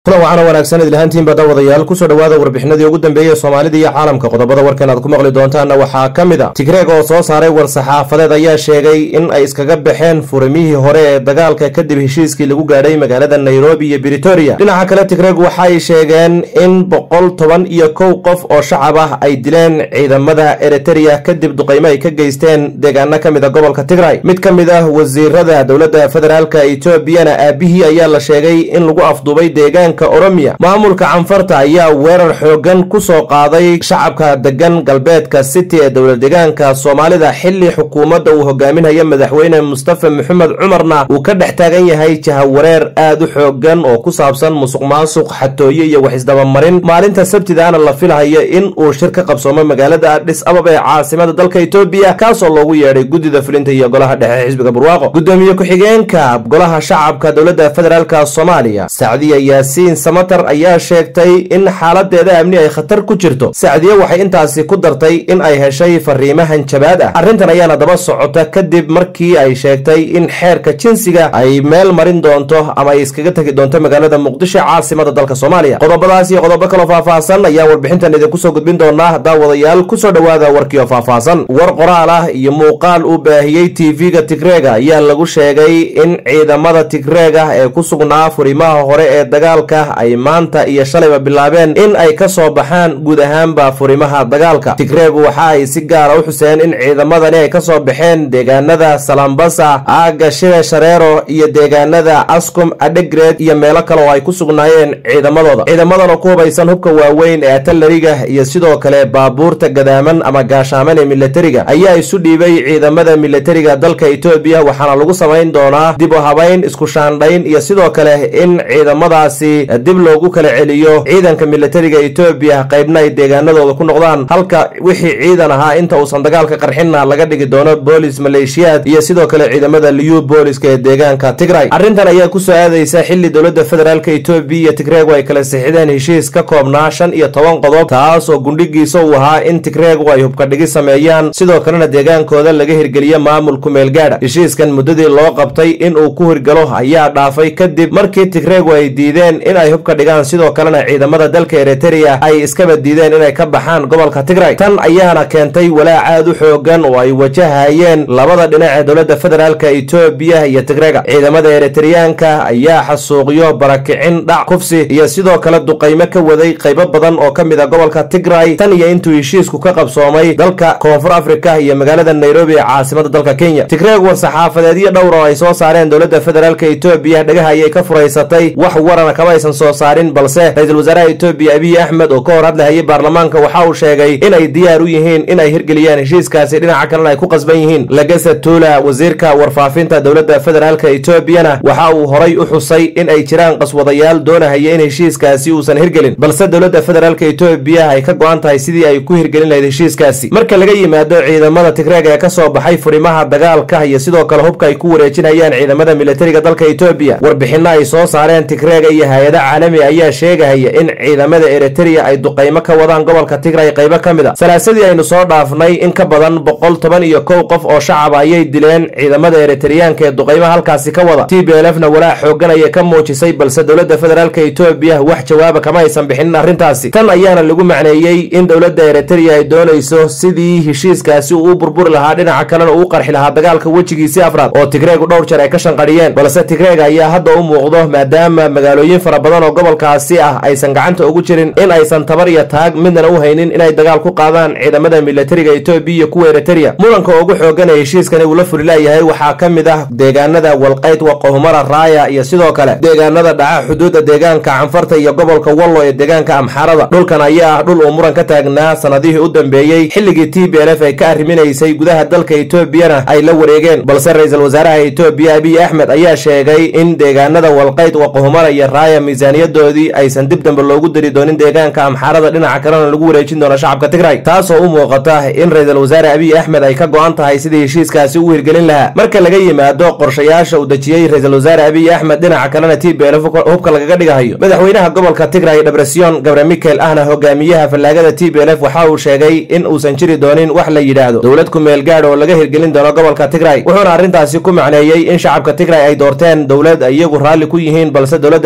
kulan wacana wanaagsan idlahaantiinba daawadayaal kusoo dhowaada warbixinadii ugu dambeeyey soomaalida iyo caalamka qodobada warkan aad ku maqli doontaanna waxaa ka mid a tigreeg oo soo saaray war-saxaafadeed ayaa sheegay in ay iskaga baxeen furimihii hore ee dagaalka kadib heshiiskii lagu gaadhay magaalada nairobi iyo britoria dhinaca kale tigreeg waxay sheegeen in boqol toban iyo kow qof oo shacab ah ay dileen ciidamada eritereya kadib duqaymo ay ka geysteen deegaano ka mid a gobolka tigray mid ka mid ah wasiirada dowladda federaalka etoobiyana aabihii ayaa la sheegay in lagu afduubay deegaan oromiya maamulka canfarta ayaa weerar xoogan ku soo qaaday shacabka degan galbeedka city ee dowlad deegaanka soomaalida xili xukuumadda uu hogaaminayo madaxweyne mustafa maxamed cumarna uu ka dhex taagan yahay jahawareer aad u xoogan oo ku saabsan musuq maasuq xatooye iyo wax isdabamarin maalinta sabtidaana la filahayo in uu shir ka qabsoomo magaalada adhis ababa ee caasimada dalka etoobiya kaasoo loogu yeedhay guddida fulinta iyo golaha dhexe xisbiga barwaaqo gudoomiye ku-xigeenka golaha shacabka dowladda federaalk soomaaliya sacdiya yaasiin samatar ayaa sheegtay in xaaladeeda amni ay khatar ku jirto sacdiye waxay intaasi ku dartay in ay heshay fariimahan jabaad ah arrintan ayaana daba socota kadib markii ay sheegtay in xeerka jinsiga ay meel marin doonto ama ay iskaga tegi doonto magaalada muqdisho caasimada dalka soomaaliya qodobadaas iyo qodobo kaloo faahfaahsan ayaa warbixintan idinku soo gudbin doonaa daawadayaal kusoo dhowaada warkiio faahfaahsan war qoraal ah iyo muuqaal uu baahiyey tv-ga tigreega ayaa lagu sheegay in ciidamada tigreega ee ku sugnaa furimaha hore ee dagaalka ay maanta iyo shalayba bilaabeen in ay ka soo baxaan guud ahaanba furimaha dagaalka tigreegu waxa ay si gaara u xuseen in ciidamadani ay ka soo baxeen deegaanada salambasa aaga shire shareero iyo deegaanada askum adhegreed iyo meelo kale oo ay ku sugnaayeen ciidamadooda ciidamadan oo ku hubaysan hubka waaweyn ee atalariga iyo sidoo kale baabuurta gadaaman ama gaashaaman ee milatariga ayaa isu dhiibay ciidamada milatariga dalka etoobiya waxaana lagu samayn doonaa dib u habayn isku shaandhayn iyo sidoo kale in ciidamadaasi dib loogu kala celiyo ciidanka milatariga etoobiya qaybna ay deegaanadooda ku noqdaan halka wixii ciidan ahaa inta uusan dagaalka qarxinna laga dhigi doono boolis maleeshiyaad iyo sidoo kale ciidamada liyu booliska ee deegaanka tigray arrintan ayaa kusoo aadaysa xili dowladda federaalka etoobiya iyo tigreegu ay kala sixideen heshiis ka koobnaa shan iyo toban qodob taas oo gundhigiisa uu ahaa in tigreegu ay hubkadhigi sameeyaan sidoo kalena deegaankooda laga hirgeliyo maamul kumeelgaadha heshiiskan muddadii loo qabtay in uu ku hirgalo ayaa dhaafay kadib markii tigreegu ay diideen in ay hubka dhigaan sidoo kalena ciidamada dalka eritereya ay iskaba diideen inay ka baxaan gobolka tigray tan ayaana keentay walaac aad u xoogan oo ay wajahayeen labada dhinac ee dowladda federaalka etoobiya iyo tigrega ciidamada eritereyaanka ayaa xasuuqyo barakicin dhac kufsi iyo sidoo kale duqaymo ka waday qaybo badan oo ka mid a gobolka tigray tan iyo intuu heshiisku ka qabsoomay dalka koonfur afrika iyo magaalada nairobi ee caasimada dalka kenya tigreeg war-saxaafadeedyo dhowr oo ay soo saareen dowladda federaalka etoobiya dhagaha ayay ka furaysatay wax warana kama aysan soo saarin balse ra-iisul wasaaraha etoobiya abiy axmed oo ka hor hadlahayay baarlamaanka waxa uu sheegay inay diyaar u yihiin in ay hirgeliyaan heshiiskaasi dhinaca kalena ay ku qasban yihiin lagasa tuula wasiirka warfaafinta dowladda federaalka etoobiyana waxa uu horay u xusay in ay jiraan qaswadayaal doonahaya in heshiiskaasi uusan hirgelin balse dowladda federaalka etoobiya ay ka go-an tahay sidii ay ku hirgelin lahayd heshiiskaasi marka laga yimaado ciidamada tigreeg ee ka soo baxay furimaha dagaalka iyo sidoo kale hubka ay ku wareejinayaan ciidamada milatariga dalka etoobiya warbixino ay soo saareen tigreega iyo hay-ada caalami ayaa sheegahaya in ciidamada eritereya ay duqaymo ka wadaan gobolka tigray qaybo ka mid a salaasadii aynu soo dhaafnay in ka badan boqol toban iyo kow qof oo shacab ayay dileen ciidamada eritereyaanka ee duqaymaha halkaasi ka wada t b lfna walaac xoogan ayay ka muujisay balse dowladda federaalka etoobiya wax jawaaba kama aysan bixinin arrintaasi tan ayaana lagu macneeyey in dowladda eritereya ay doonayso sidii heshiiskaasi uu u burburi lahaa dhinaca kalena uu qarxi lahaa dagaalka wejigiisii afraad oo tigreegu dhowr jeer ay ka shanqadhiyeen balse tigreeg ayaa hadda u muuqdo maadaama magaalooyin fara badan oo gobolkaasi ah aysan gacanta ugu jirin in aysan tabar iyo taag midnana u haynin inay dagaal ku qaadaan ciidamada milatariga etoobiya iyo kuwa eritereya muranka ugu xoogan ee heshiiskani uu la fuli laayahay waxaa ka mid ah deegaanada walqayd waqohumara raaya iyo sidoo kale deegaanada dhaca xuduudda deegaanka canfarta iyo gobolka wallo ee deegaanka amxaarada dhulkan ayaa ah dhul uu muran ka taagnaa sanadihii u dambeeyey xilligii t b lf ay ka arriminaysay gudaha dalka etoobiyana ay la wareegeen balse ra-iisul wasaaraha etoobiya abiy axmed ayaa sheegay in deegaanada walqayd waqohumara iyo raaya miisaaniyadoodii aysan dib dambe loogu dari doonin deegaanka amxaarada dhinaca kalena lagu wareejin doono shacabka tigray taasoo u muuqata in ra-iisul wasaare abiy axmed ay ka go-an tahay sidii heshiiskaasi u hirgelin lahaa marka laga yimaado qorshayaasha uu dejiyey ra-iisul wasaare abiy axmed dhinaca kalena t b lf hubka lagaga dhigahayo madaxweynaha gobolka tigray dhabresyon gabre mikel ahna hogaamiyaha fallaagada t b lf waxa uu sheegay in uusan jiri doonin wax la yidhaahdo dowlad kumeel gaadh oo laga hirgelin doono gobolka tigray wuxuuna arrintaasi ku macneeyey in shacabka tigray ay doorteen dowlad iyagu raalli ku yihiin balse dowladda federaalk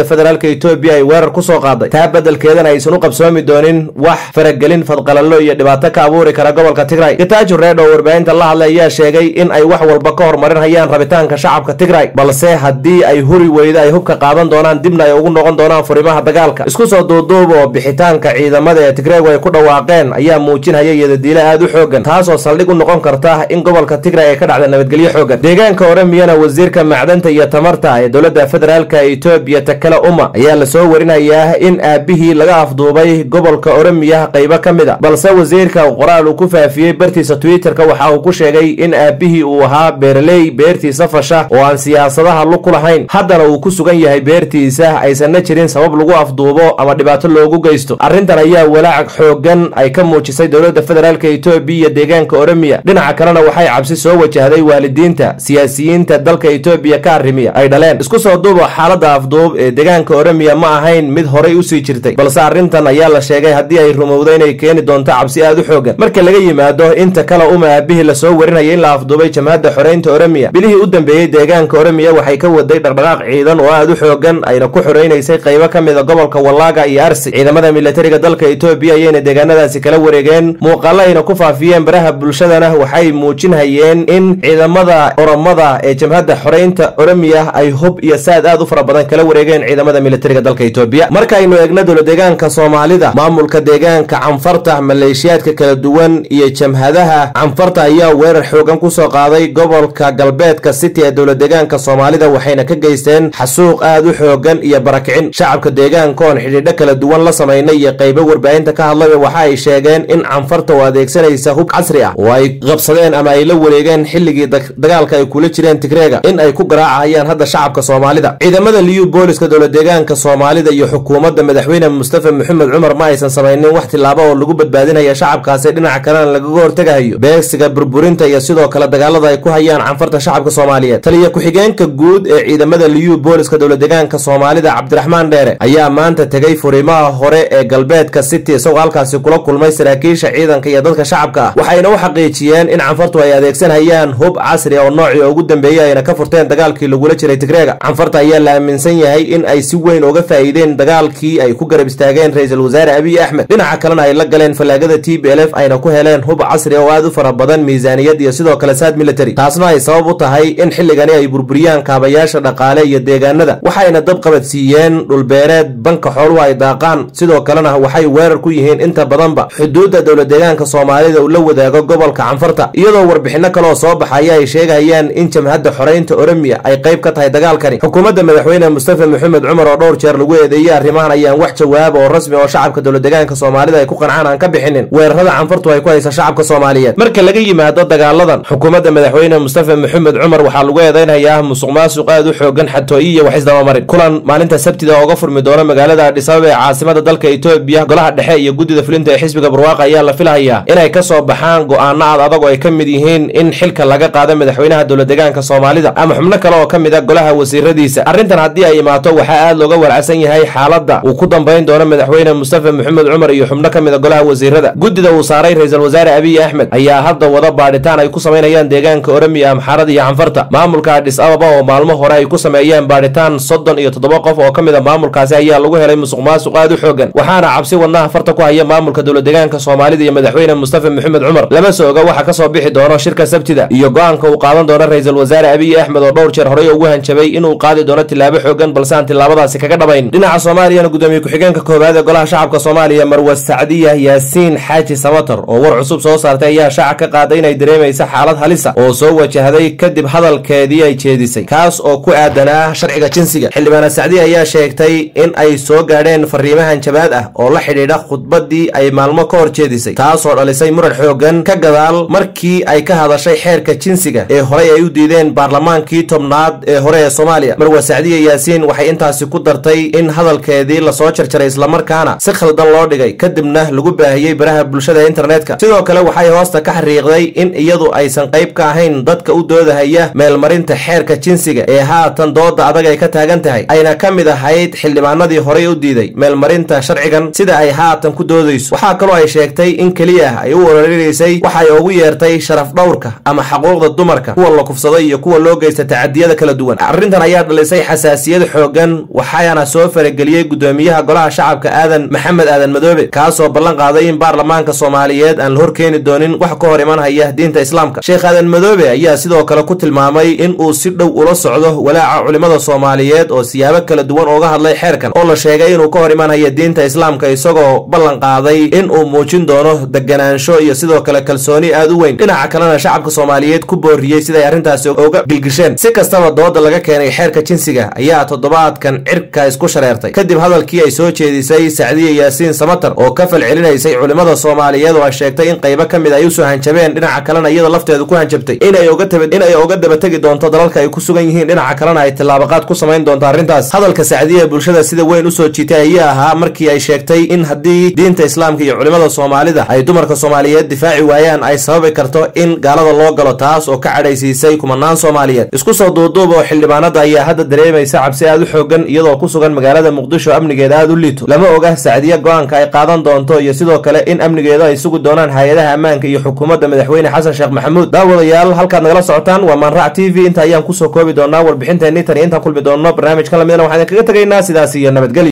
federaalka etoobiya ay weerar ku soo qaaday taa beddelkeedana aysan u qabsoomi doonin wax faragelin fadqalallo iyo dhibaato ka abuuri kara gobolka tigray getajo reed oo warbaahinta la hadlay ayaa sheegay in ay wax walba ka horumarinayaan rabitaanka shacabka tigray balse haddii ay huri weydo ay hubka qaadan doonaan dibna ay ugu noqon doonaan furimaha dagaalka isku soo duuduub oo bixitaanka ciidamada ee tigraygu ay ku dhawaaqeen ayaa muujinhaya iyadadiile aad u xoogan taasoo saldhig u noqon karta in gobolka tigray ay ka dhacda nabadgelyo xoogan deegaanka oromiyana wasiirka macdanta iyo tamarta ee dowladda federaalka etoobiya takale uma ayaa lasoo warinayaa in aabihii laga afduubay gobolka oromiya qaybo ka mid a balse wasiirka qoraal uu ku faafiyey bartiisa twitterka waxa uu ku sheegay in aabihii uu ahaa beeraley beertiisa fasha oo aan siyaasadaha lug ku lahayn haddana uu ku sugan yahay beertiisa aysanna jirin sabab lagu afduubo ama dhibaato loogu geysto arrintan ayaa walaac xoogan ay ka muujisay dowladda federaalka etoobiya iyo deegaanka oromiya dhinaca kalena waxay cabsi soo wajahday waalidiinta siyaasiyiinta dalka etoobiya ka arrimiya ay dhaleen isku soo duubo xaaladda afduub ee deegaanka oromiya ma ahayn mid horay usii jirtay balse arrintan ayaa la sheegay haddii ay rumowdo inay keeni doonto cabsi aad u xoogan marka laga yimaado inta kale uma aabihii lasoo warinaya in la afduubay jamhadda xoreynta oromiya bilihii u dambeeyey deegaanka oromiya waxay ka waday dhaqdhaqaaq ciidan oo aad u xoogan ayna ku xoreynaysay qaybo ka mid a gobolka wallaaga iyo arsi ciidamada militariga dalka etoobiya ayayna deegaanadaasi kala wareegeen muuqaalo ayna ku faafiyeen baraha bulshadana waxay muujinhayeen in ciidamada oromada ee jamhadda xoreynta oromiya ay hub iyo saad aad u fara badan kala wareegeen ciidamada militariga dalka etoobiya markaaynu eegno dowla deegaanka soomaalida maamulka deegaanka canfarta maleeshiyaadka kala duwan iyo jamhadaha canfarta ayaa weerar xoogan kusoo qaaday gobolka galbeedka city ee dowla deegaanka soomaalida waxayna ka geysteen xasuuq aad u xoogan iyo barakicin shacabka deegaanka oon xidhiidho kala duwan la samaynay iyo qaybo warbaahinta ka hadlaya waxa ay sheegeen in canfarta oo adeegsanaysa hub casri ah oo ay qabsadeen ama ay la wareegeen xilligii dagaalka ay kula jireen tigreega in ay ku garaacahayaan hadda shacabka soomaalida ciidamada liyu booliska dowla deegaanka soomaalida iyo xukuumadda madaxweyne mustafa maxamed cumar ma aysan samaynin wax tilaabo oo lagu badbaadinaya shacabkaasi dhinaca kalena lagaga hortegahayo beegsiga burburinta iyo sidoo kale dagaalada ay ku hayaan canfarta shacabka soomaaliyeed taliya ku-xigeenka guud ee ciidamada liyu booliska dowla deegaanka soomaalida cabdiraxmaan dheere ayaa maanta tegay furimaha hore ee galbeedka city isagoo halkaasi kula kulmay saraakiisha ciidanka iyo dadka shacabka ah waxayna u xaqiijiyeen in canfartu ay adeegsanhayaan hub casri oo noocii ugu dambeeyey ayna ka furteen dagaalkii lagula jiray tigreega canfarta ayaa la aaminsan yahay in ay si weyn uga faa'iideen dagaalkii ay ku garab istaageen ra-iisul wasaare abiy axmed dhinaca kalena ay la galeen fallaagada t b l f ayna ku heleen hub casri oo aad u fara badan miisaaniyad iyo sidoo kale saad military taasna ay sabab u tahay in xilligani ay burburiyaan kaabayaasha dhaqaale iyo deegaanada waxayna dab qabadsiiyeen dhulbeereed banka xooluhu ay daaqaan sidoo kalena waxay weerar ku yihiin inta badanba xuduudda dowla deegaanka soomaalida uu la wadaago gobolka canfarta iyadoo warbixinno kaleoo soo baxaya ay sheegayaan in jamhadda xoreynta oromiya ay qayb ka tahay dagaalkani xukuumadda madaxweyne mustafa maxamed cumar oo dhowr jeer lagu eedeeyey arrimahan ayaan wax jawaaba oo rasmi oo shacabka dowla deegaanka soomaalida ay ku qancaan aan ka bixinin weerarada canfartu ay ku haysa shacabka soomaaliyeed marka laga yimaado dagaaladan xukuumadda madaxweyne mustafa maxamed cumar waxaa lagu eedeynayaa musuq maasuq aad u xoogan xatooyi iyo wax isdabamarin kulan maalinta sabtida ooga furmi doona magaalada adhisababa ee caasimada dalka etoobiya golaha dhexe iyo guddida fulinta ee xisbiga barwaaqa ayaa la filahayaa inay ka soo baxaan go-aano aad adag oo ay ka mid yihiin in xilka laga qaado madaxweynaha dowla deegaanka soomaalida ama xubno kale oo ka mid a golaha wasiiradiisa arrintan haddii ay imaato waxaa aad looga walacsan yahay xaaladda uu ku dambayn doono madaxweyne mustafa maxamed cumar iyo xubno ka mid a golaha wasiirada guddida uu saaray ra-iisul wasaare abiy axmed ayaa hadda wada baadhitaan ay ku samaynayaan deegaanka oromiya amxaarada iyo canfarta maamulka adhis ababa oo maalmo hore ay ku sameeyeen baadhitaan soddon iyo toddoba qof oo ka mid a maamulkaasi ayaa lagu helay musuq maasuq aad u xoogan waxaana cabsi wadnaha farta ku haya maamulka dowla deegaanka soomaalida iyo madaxweyne mustafa maxamed cumar lama soo oga waxa ka soo bixi doono shirka sabtida iyo go-aanka uu qaadan doono ra-iisul wasaare abiy axmed oo dhowr jeer horey ugu hanjabay inuu qaadi doono tilaabo xoogan balse aan tilaabadaasi kaga dhabayn dhinaca soomaaliyana gudoomiye ku-xigeenka koowaad ee golaha shacabka soomaaliya marwa sacdiya yaasiin xaaji samatar oo war cusub soo saartay ayaa shaaca ka qaaday inay dareemaysa xaalad halisa oo soo wajahday kadib hadalkeedii ay jeedisay kaas oo ku aadanaa sharciga jinsiga xildhibaana sacdiya ayaa sheegtay in ay soo gaadheen fariimo hanjabaad ah oo la xidhiidha khudbadii ay maalmo ka hor jeedisay taasoo dhalisay muran xoogan ka gadaal markii ay ka hadashay xeerka jinsiga ee horey ay u diideen baarlamaankii tobnaad ee hore ee soomaaliya marwa sacdiya yaasiin waxay intaasi ku dartay in hadalkeedii lasoo jarjaray islamarkaana si khaldan loo dhigay kadibna lagu baahiyey baraha bulshada ee internetka sidoo kale waxay hoosta ka xariiqday in iyadu aysan qayb ka ahayn dadka u doodahaya meelmarinta xeerka jinsiga ee haatan dooda adag ay ka taagan tahay ayna ka mid ahayd xildhibaanadii horey u diiday meelmarinta sharcigan sida ay haatan ku doodayso waxaa kaloo ay sheegtay in keliya ay u ororinaysay waxay ugu yeertay sharaf dhowrka ama xaquuqda dumarka kuwa la kufsaday iyo kuwa loo geysta tacadiyada kala duwan arrintan ayaa dhalisay xasaasiyad xoogan waxa waxaana soo farageliyey gudoomiyaha golaha shacabka aadan maxamed aadan madoobe kaasoo ballan qaaday in baarlamaanka soomaaliyeed aan la horkeeni doonin wax ka hor iman haya diinta islaamka sheekh aadan madoobe ayaa sidoo kale ku tilmaamay in uu si dhow ula socdo walaaca culimmada soomaaliyeed oo siyaabo kala duwan uga hadlay xeerkan oo la sheegay inuu ka hor iman haya diinta islaamka isagoo ballan qaaday in uu muujin doono deganaansho iyo sidoo kale kalsooni aad u weyn dhinaca kalena shacabka soomaaliyeed ku booriyey siday arrintaasi uga gilgisheen si kastaba dooda laga keenay xeerka jinsiga ayaa toddobaadkan cirka isku shareertay kadib hadalkii ay soo jeedisay sacdiya yaasiin samatar oo ka falcelinaysay culimmada soomaaliyeed oo ay sheegtay in qaybo ka mid ay usoo hanjabeen dhinaca kalena iyada lafteedu ku hanjabtay inay uga dabategi doonto dalalka ay ku sugan yihiin dhinaca kalena ay tillaabaqaad ku samayn doonto arrintaas hadalka sacdiya bulshada sida weyn usoo jiitay ayaa ahaa markii ay sheegtay in haddii diinta islaamka iyo culimmada soomaalida ay dumarka soomaaliyeed difaaci waayaan ay sababi karto in gaalada loo galo taas oo ka cadhaysiisay kumanaan soomaaliyeed isku soo duuduub oo xildhibaanada ayaa hadda dareemaysa cabsi aad u xoogan iyadoo ku sugan magaalada muqdisho amnigeeda aad u liito lama oga sacdiya go-aanka ay qaadan doonto iyo sidoo kale in amnigeeda ay sugi doonaan hay-adaha ammaanka iyo xukuumadda madaxweyne xasan sheekh maxamuud daawadayaal halkaad nagala socotaan waa maanrac t v inta ayaan kusoo koobi doonaa warbixinteenii tan iyo intaan kulmi doonno barnaamijkan lamidna waxaan idinkaga tegaynaa sidaas iyo nabadgelyo